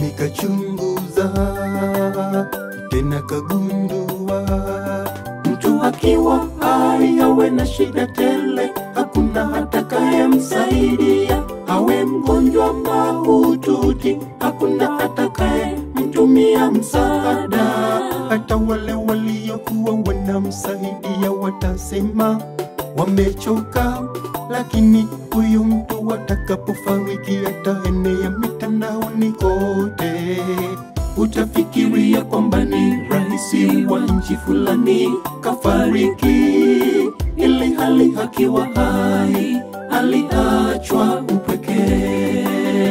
nikachunguza tena kagundua Mtu akiwa hai awe na shida tele, hakuna atakayemsaidia. Awe mgonjwa mahututi, hakuna atakaye mtumia msaada. hata wale waliokuwa wanamsaidia watasema wamechoka, lakini huyu mtu atakapofariki ataenea mitandaoni kote. Utafikiria kwamba ni rahisi wa nchi fulani kafariki, ili hali akiwa hai aliachwa upweke.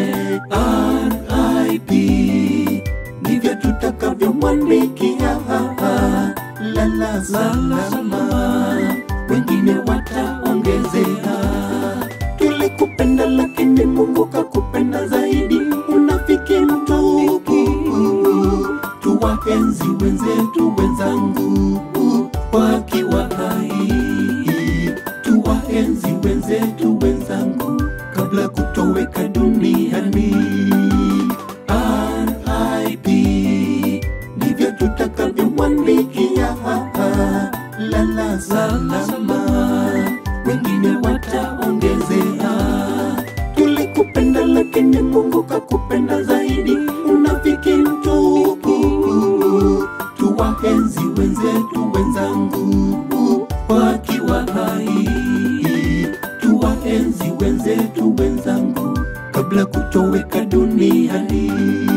RIP ndivyo tutakavyomwandikia lala salama, wengine wataongezea. Tulikupenda lakini Mungu kakupenda zaidi, unafiki mtupu. Tuwaenzi wenzetu wenzangu wakiwa hai, tuwaenzi wenzetu wenzangu kabla kutoweka duniani. RIP ndivyo tutakavyomwandikia lala salama, wengine wataongezea. Tulikupenda lakini Mungu kakupenda zaidi, unafiki mtupu. Tuwaenzi wenzetu wenzangu wakiwa hai, tuwaenzi wenzetu wenzangu kabla kutoweka duniani.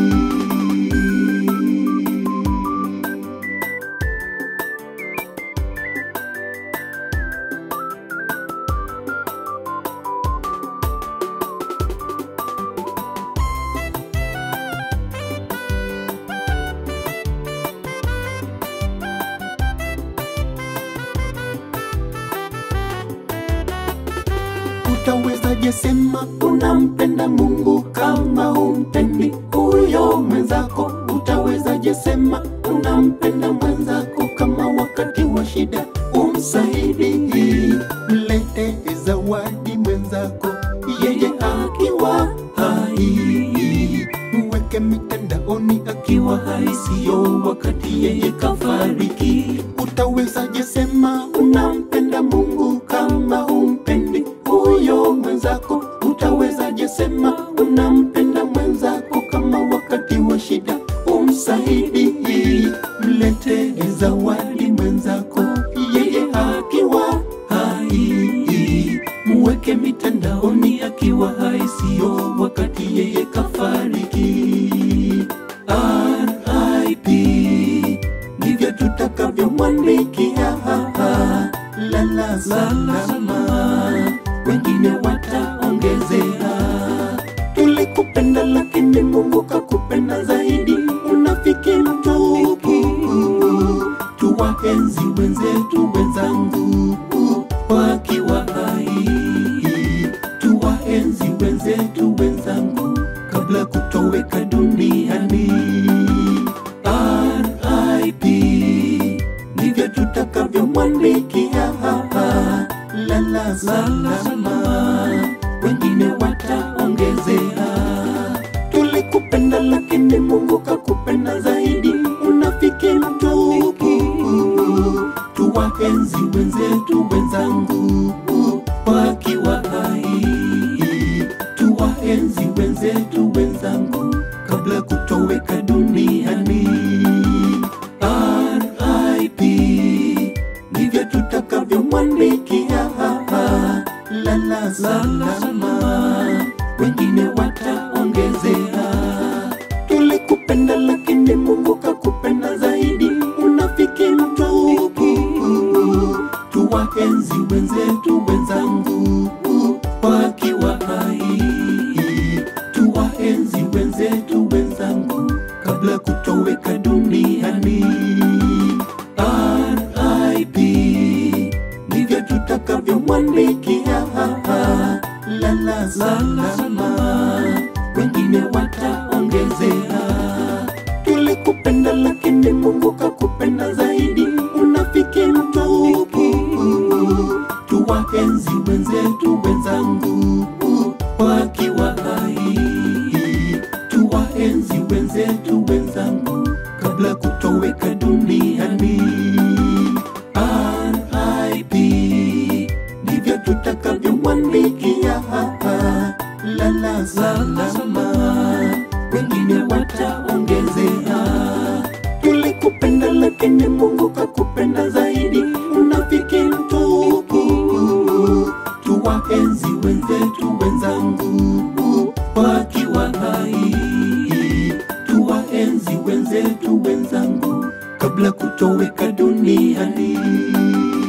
Utawezaje sema unampenda Mungu kama humpendi huyo mwenzako? Utawezaje sema unampenda mwenzako kama wakati wa shida umsaidii? Mlete zawadi mwenzako, Yeye akiwa hai, mweke mitandaoni akiwa hai, siyo wakati yeye kafariki. Utawezaje sema Unampenda Mungu kama humpendi huyo mwenzako? Utawezaje sema unampenda mwenzako kama wakati wa shida umsaidii? Mlete zawadi mwenzako, yeye akiwa hai, muweke mitandaoni akiwa hai, siyo wakati yeye kafariki. RIP ndivyo tutakavyomwandikia lala salama, wengine wataongezea. Tulikupenda lakini Mungu kakupenda zaidi, unafiki mtupu. Tuwaenzi wenzetu wenzangu wakiwa hai, tuwaenzi wenzetu wenzangu kabla kutoweka duniani. RIP ndivyo tutakavyomwandikia lala salama, wengine wataongezea. Tulikupenda lakini Mungu kakupenda zaidi, unafiki mtupu. Tuwaenzi wenzetu wenzangu wakiwa hai, tuwaenzi wenzetu wenzangu kabla kutoweka duniani. RIP ndivyo tutakavyomwandikia lala salama, wengine wataongezea. Tulikupenda lakini Mungu kakupenda zaidi, unafiki mtupu. Tuwaenzi wenzetu wenzangu wakiwa hai, tuwaenzi wenzetu wenzangu kabla kutoweka duniani. RIP ndivyo tutakavyomwandikia lala salama, wengine wataongezea. Tulikupenda lakini Mungu kakupenda zaidi, unafiki mtupu. Tuwaenzi wenzetu wenzangu wakiwa hai, tuwaenzi wenzetu zetu wenzangu kabla kutoweka duniani